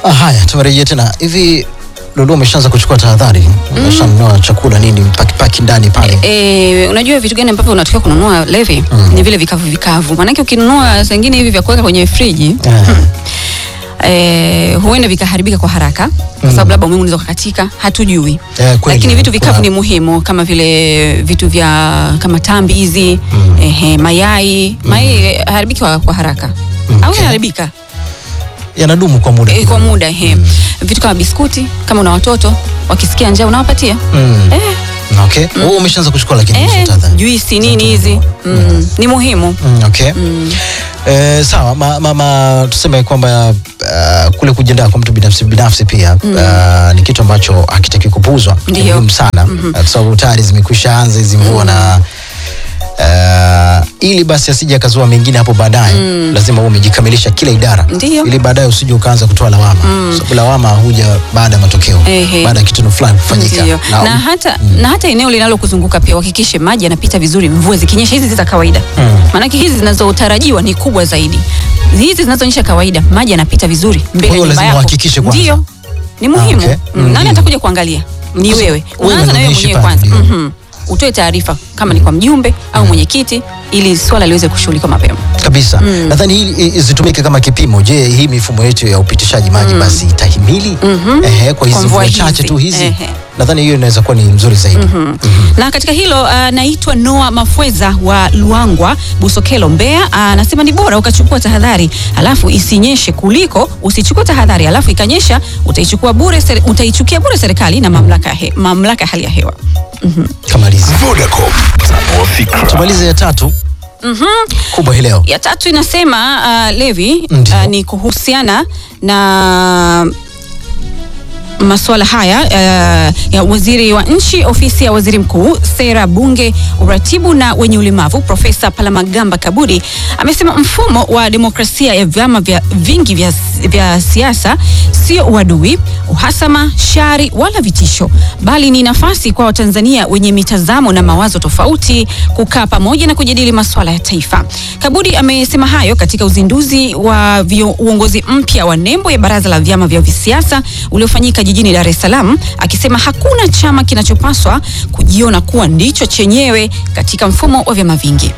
Ah, haya tumerejea tena hivi. Lulu, umeshaanza kuchukua tahadhari? Umeshanunua chakula nini, paki paki ndani pale? E, unajua vitu gani ambavyo unatakiwa kununua Levi? Ni vile vikavu vikavu, maanake ukinunua saa ingine hivi vya kuweka kwenye friji Eh, e, huenda vikaharibika kwa haraka kwa sababu labda umeme unaweza kukatika, hatujui. Eh, kweli. Lakini vitu vikavu Kuna- ni muhimu kama vile vitu vya kama tambi hizi ehe, mayai mayai haribiki kwa, kwa haraka au Okay. yanaharibika yanadumu kwa muda e, kwa kidogo. muda ehe. Vitu kama biskuti kama una watoto wakisikia njaa unawapatia Mm. eh, Okay. Wewe umeshaanza kuchukua lakini eh, hizo tahadhari. juisi nini hizi mm, ni muhimu Mm, okay. Eh, sawa ma, ma, ma, tuseme kwamba uh, kule kujiandaa kwa mtu binafsi binafsi pia uh, ni kitu ambacho hakitaki kupuuzwa, ni Ndiyo. muhimu sana uh, kwa sababu tayari zimekwisha anza hizi mvua na uh, ili basi asije akazua mengine hapo baadaye lazima uwe umejikamilisha kila idara Ndiyo. ili baadaye usije ukaanza kutoa lawama sababu lawama huja baada ya matokeo Ehe. baada ya kitendo fulani kufanyika Ndiyo. Na- na, hata, na hata eneo linalokuzunguka pia uhakikishe maji yanapita vizuri mvua zikinyesha hizi za kawaida maanake hizi zinazotarajiwa ni kubwa zaidi hizi zinazoonyesha kawaida maji yanapita vizuri mbele Kwa hiyo ya nyumba lazima yako uhakikishe kwanza. ndio ni muhimu okay. mm. nani Ndio. atakuja kuangalia ni Sasa, wewe wewe unaanza na wewe unaishi mwenyewe pale, kwanza ndio. Mhm. utoe taarifa kama ni kwa mjumbe au mwenyekiti ili swala liweze kushughulikiwa mapema kabisa nadhani hili i- zitumike kama kipimo je hii mifumo yetu ya upitishaji maji basi itahimili Ehe, kwa hizi Kwa mvua mvua chache hizi. tu hizi Ehe. nadhani hiyo inaweza kuwa ni mzuri zaidi na katika hilo uh, naitwa Noa Mafweza wa Luangwa Busokelo Mbeya uh, anasema ni bora ukachukua tahadhari alafu isinyeshe kuliko usichukue tahadhari alafu ikanyesha utaichukua bure seri, utaichukia bure serikali na mamlaka ya he, mamlaka ya hali ya hewa kamaliza Vodacom, tanua fikra. tumalize ya tatu kubwa hii leo ya tatu inasema uh, Levi Ndiyo. uh, ni kuhusiana na masuala haya uh, ya waziri wa nchi ofisi ya waziri mkuu sera bunge uratibu na wenye ulemavu profesa palamagamba kabudi amesema mfumo wa demokrasia ya vyama vya vingi vya, vya siasa sio uadui uhasama shari wala vitisho bali ni nafasi kwa watanzania wenye mitazamo na mawazo tofauti kukaa pamoja na kujadili masuala ya taifa kabudi amesema hayo katika uzinduzi wa vio- uongozi mpya wa nembo ya baraza la vyama vya visiasa uliofanyika jijini Dar es Salaam akisema hakuna chama kinachopaswa kujiona kuwa ndicho chenyewe katika mfumo wa vyama vingi.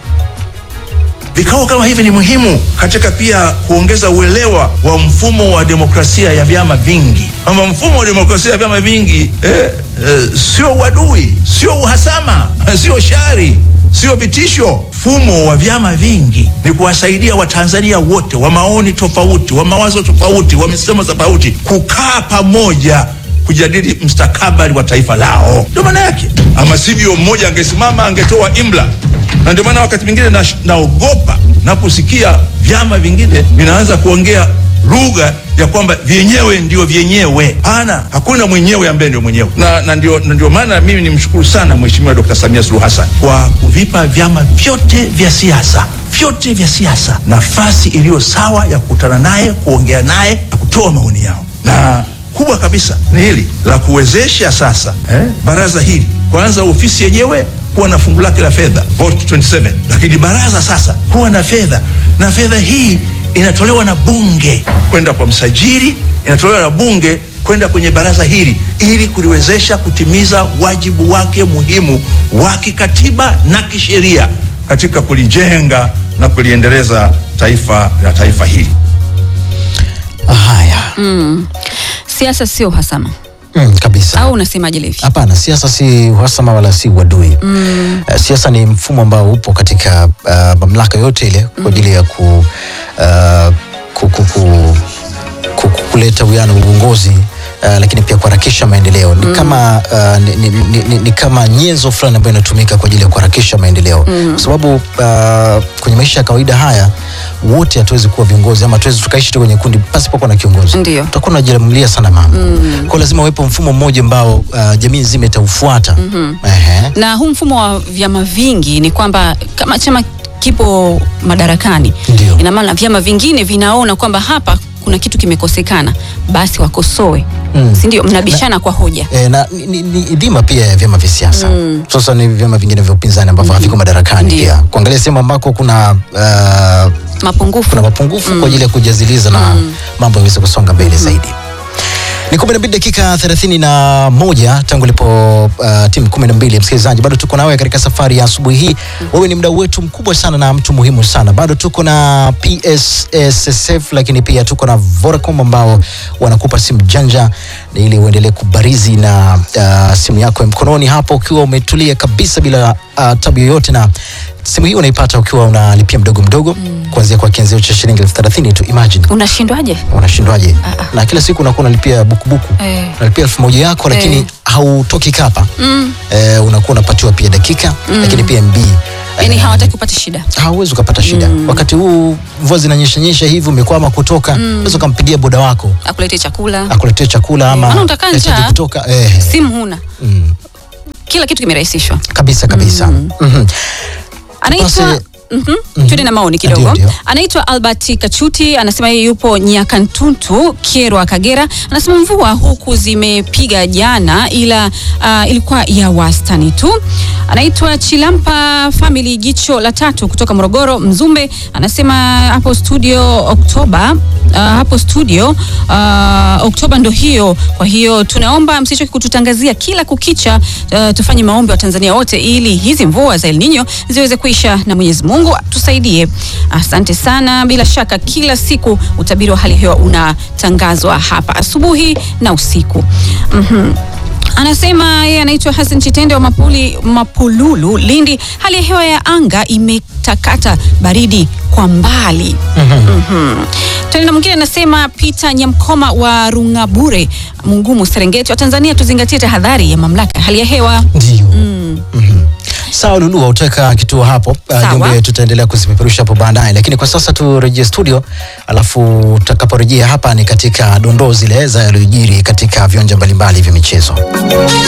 Vikao kama hivi ni muhimu katika pia kuongeza uelewa wa mfumo wa demokrasia ya vyama vingi, kwamba mfumo wa demokrasia ya vyama vingi eh, eh, sio uadui, sio uhasama, sio shari, sio vitisho. Mfumo wa vyama vingi ni kuwasaidia Watanzania wote wa maoni tofauti, wa mawazo tofauti, wa misimamo tofauti kukaa pamoja kujadili mstakabali wa taifa lao. Ndio maana yake, ama sivyo mmoja angesimama angetoa imla na ndio maana wakati mwingine na- naogopa naposikia vyama vingine vinaanza kuongea lugha ya kwamba vyenyewe ndio vyenyewe. Hana, hakuna mwenyewe ambaye ndio mwenyewe, na, na, ndio, na ndio maana mimi nimshukuru sana Mheshimiwa Dr. Samia Suluhu Hassan kwa kuvipa vyama vyote vya siasa vyote vya siasa nafasi iliyo sawa ya kukutana naye, kuongea naye na kutoa maoni yao na kubwa kabisa ni hili la kuwezesha sasa eh, baraza hili kwanza ofisi yenyewe kuwa na fungu lake la fedha vote 27 lakini baraza sasa kuwa na fedha na fedha hii inatolewa na bunge kwenda kwa msajili inatolewa na bunge kwenda kwenye baraza hili ili kuliwezesha kutimiza wajibu wake muhimu wa kikatiba na kisheria katika kulijenga na kuliendeleza taifa la taifa hili haya Siasa sio uhasama, mm, kabisa au unasemaje Levi? Hapana, siasa si uhasama wala si uadui. Mm. Uh, siasa ni mfumo ambao upo katika uh, mamlaka yote ile kwa ajili ya ku, uh, ku, ku, ku, ku, ku, kuleta uwiano wa uongozi uh, lakini pia kuharakisha maendeleo ni kama uh, ni, ni, ni, ni, ni kama nyenzo fulani ambayo inatumika kwa ajili ya kuharakisha maendeleo kwa sababu uh, kwenye maisha ya kawaida haya wote hatuwezi kuwa viongozi ama hatuwezi tukaishi tu kwenye kundi pasipokuwa na kiongozi Ndio. tutakuwa tunajiamulia sana mambo mm. kwa lazima uwepo mfumo mmoja ambao uh, jamii nzima itaufuata mm-hmm. Ehe. Na huu mfumo wa vyama vingi ni kwamba kama chama kipo madarakani, Ndio. ina maana vyama vingine vinaona kwamba hapa kuna kitu kimekosekana, basi wakosoe Mm. si ndio? Mnabishana kwa hoja. E, na ni, ni, ni dhima pia ya vyama vya siasa mm. sasa ni vyama vingine vya upinzani ambavyo haviko madarakani Ndio. pia kuangalia sehemu ambako kuna uh, Mapungufu kuna mapungufu kwa ajili ya kujaziliza na mambo yaweze kusonga mbele zaidi Ni kumi na mbili dakika thelathini na moja tangu lipo uh, timu kumi na mbili. Msikilizaji, bado tuko nawe katika safari ya asubuhi hii. Wewe ni mdau wetu mkubwa sana na mtu muhimu sana. Bado tuko na PSSSF, lakini pia tuko na Vodacom ambao wanakupa simu janja ili uendelee kubarizi na uh, simu yako ya mkononi hapo ukiwa umetulia kabisa bila uh, tabu yoyote na simu hii unaipata ukiwa unalipia mdogo mdogo mm. kuanzia kwa kianzio cha shilingi elfu thelathini tu. Imagine Unashindwaje? unashindwaje? Ah, ah. Na kila siku unakuwa unalipia bukubuku Eh. unalipia elfu moja yako lakini Eh. hautoki kapa Mm. eh, unakuwa unapatiwa pia dakika lakini pia MB Yaani Eh, hawataki upate shida. hauwezi ukapata shida wakati huu mvua zinanyesha nyesha hivi umekwama kutoka unaweza ukampigia boda wako Akuletee chakula. akuletee chakula ama Maana utakaa ahitaji njaa. kutoka eh, Simu huna. mm, Kila kitu kimerahisishwa. kabisa kabisa Mhm. Anaitwa Basi- Mhm. Tuende na maoni kidogo. Ndio, ndio. Anaitwa Albert Kachuti, anasema yeye yupo Nyakantuntu, Kyerwa, Kagera. Anasema mvua huku zimepiga jana, ila uh, ilikuwa ya wastani tu. Anaitwa Chilampa Family, jicho la tatu kutoka Morogoro, Mzumbe. Anasema hapo studio Oktoba Uh, hapo studio uh, Oktoba ndo hiyo. Kwa hiyo tunaomba msichoke kututangazia kila kukicha. Uh, tufanye maombi wa Tanzania wote ili hizi mvua za El Nino ziweze kuisha na Mwenyezi Mungu tusaidie. Asante sana. Bila shaka kila siku utabiri wa hali ya hewa unatangazwa hapa asubuhi na usiku. Mhm. Anasema yeye anaitwa Hassan Chitende wa Mapuli, Mapululu, Lindi. Hali ya hewa ya anga imetakata baridi kwa mbali. Mhm. Tena mwingine anasema Peter Nyamkoma wa Rungabure, Mungumu, Serengeti wa Tanzania, tuzingatie tahadhari ya mamlaka ya hali ya hewa. ndio Mhm. Sawa Lulu, utaweka kituo hapo. Uh, Sawa. Jumbe tutaendelea kuzipeperusha hapo baadaye, lakini kwa sasa turejee studio, alafu tutakaporejea hapa ni katika dondoo zile za yaliyojiri katika viwanja mbalimbali vya michezo.